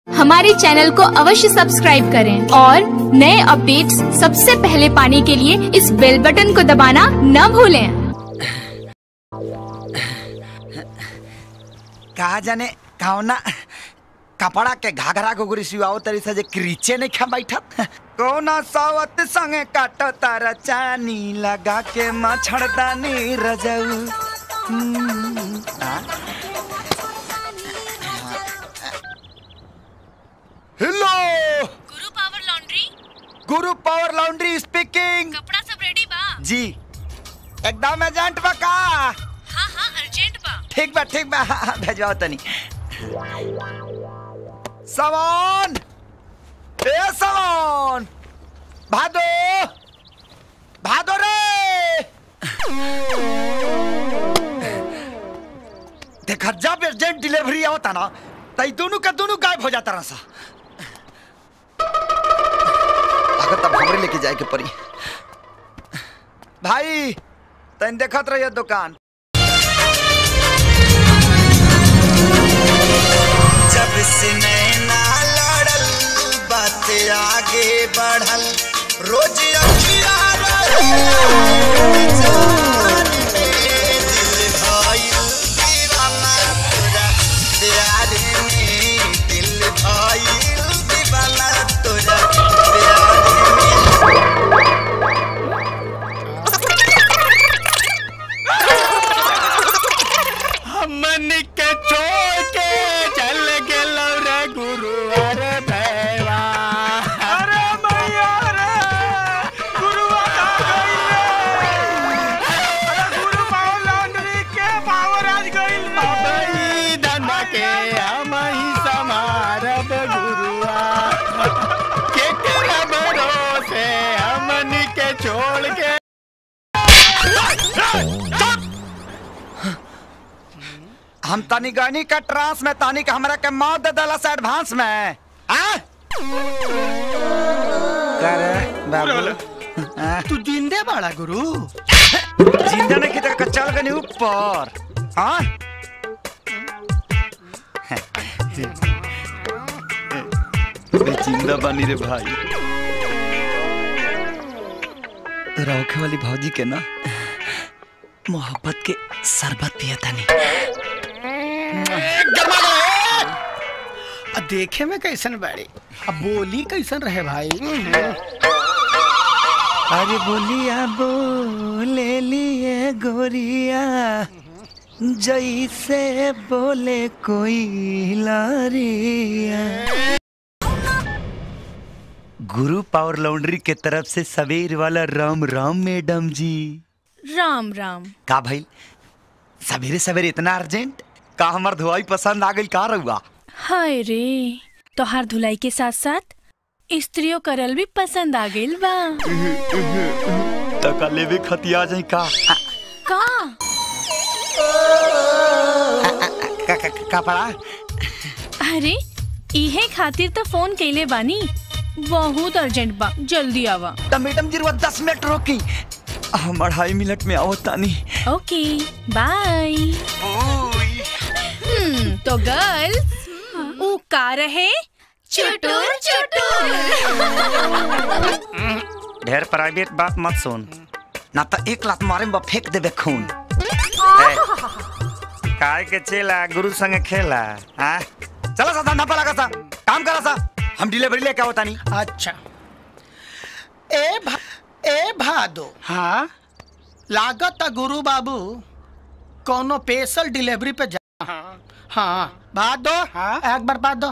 हमारे चैनल को अवश्य सब्सक्राइब करें और नए अपडेट्स सबसे पहले पाने के लिए इस बेल बटन को दबाना न भूलें कहा जाने कौना कपड़ा के घाघरा गुगरी सिवाओ तरी से जे क्रीचे नहीं खा बैठत कौना सावत संगे काटो तारा चानी लगा के मछड़दानी रजऊ हम्म, आ? Hello Guru power laundry Guru power laundry speaking कपड़ा सब रेडी बा जी एकदम एजेंट बा का हाँ हाँ अर्जेंट बा ठीक बा ठीक बा हाँ, हाँ, भेजवाओ तनी सामान ए सामान भादो भादो रे देखा जब एजेंट डिलीवरी आवता ना तई दोनों का दोनों गायब हो जाता रहा अगर तब हमरे लेके जाए के पड़ी भाई तन देखत रहिए दुकान जब से नैना लड़ल बात आगे बढ़ल रोज अखिया दिल भइल दीवाना तोरा प्यार में हमन के छोड़ के चल गेलो रे गुरु अरे भैया अरे भैया रे गुरु गुरु पावर लॉन्ड्री के पावर आज गइल रे धंधा के हम ही समारब गुरुआ के तेरा भरोसे हमन के छोड़ के हम तनी गनी का ट्रांस में तनी का हमरा के मौत दे दला से एडवांस में आ करे बाबू हाँ? तू जिंदे बाड़ा गुरु जिंदा नहीं की तरह चल गनी ऊपर हाँ अबे जिंदा बनी रे भाई तोरा होखे वाली भौजी के ना मोहब्बत के शरबत पिया तानी आ देखे में कैसन बाड़ी अब बोली कैसन रहे भाई अरे बोलिया बोले लिए गोरिया जैसे बोले कोई लारिया गुरु पावर लॉन्ड्री के तरफ से सवेर वाला राम राम मैडम जी राम राम का भाई सवेरे सवेरे इतना अर्जेंट का हमार धुआई पसंद आ गई का रहुआ हाय रे तोहार धुलाई के साथ साथ स्त्रियों करल भी पसंद आ गइल बा तका लेवे खतिया जाई का का का का, का पड़ा अरे इहे खातिर तो फोन कइले बानी बहुत अर्जेंट बा जल्दी आवा तो मैडम जी रुआ दस मिनट रोकी हम अढ़ाई मिनट में आओ तानी ओके बाय हम्म तो गर्ल्स ऊ का रहे चुटुर चुटुर ढेर प्राइवेट बात मत सुन ना तो एक लात मारे में बा फेंक देबे खून ए, काय के चेला गुरु संगे खेला हाँ चलो सा धंधा पर लगा सा काम करा सा हम डिलीवरी लेके आओ तानी अच्छा ए भा, ए भादो हाँ लागत गुरु बाबू कोनो स्पेशल डिलीवरी पे जा हाँ, हाँ भादो हाँ एक बार भादो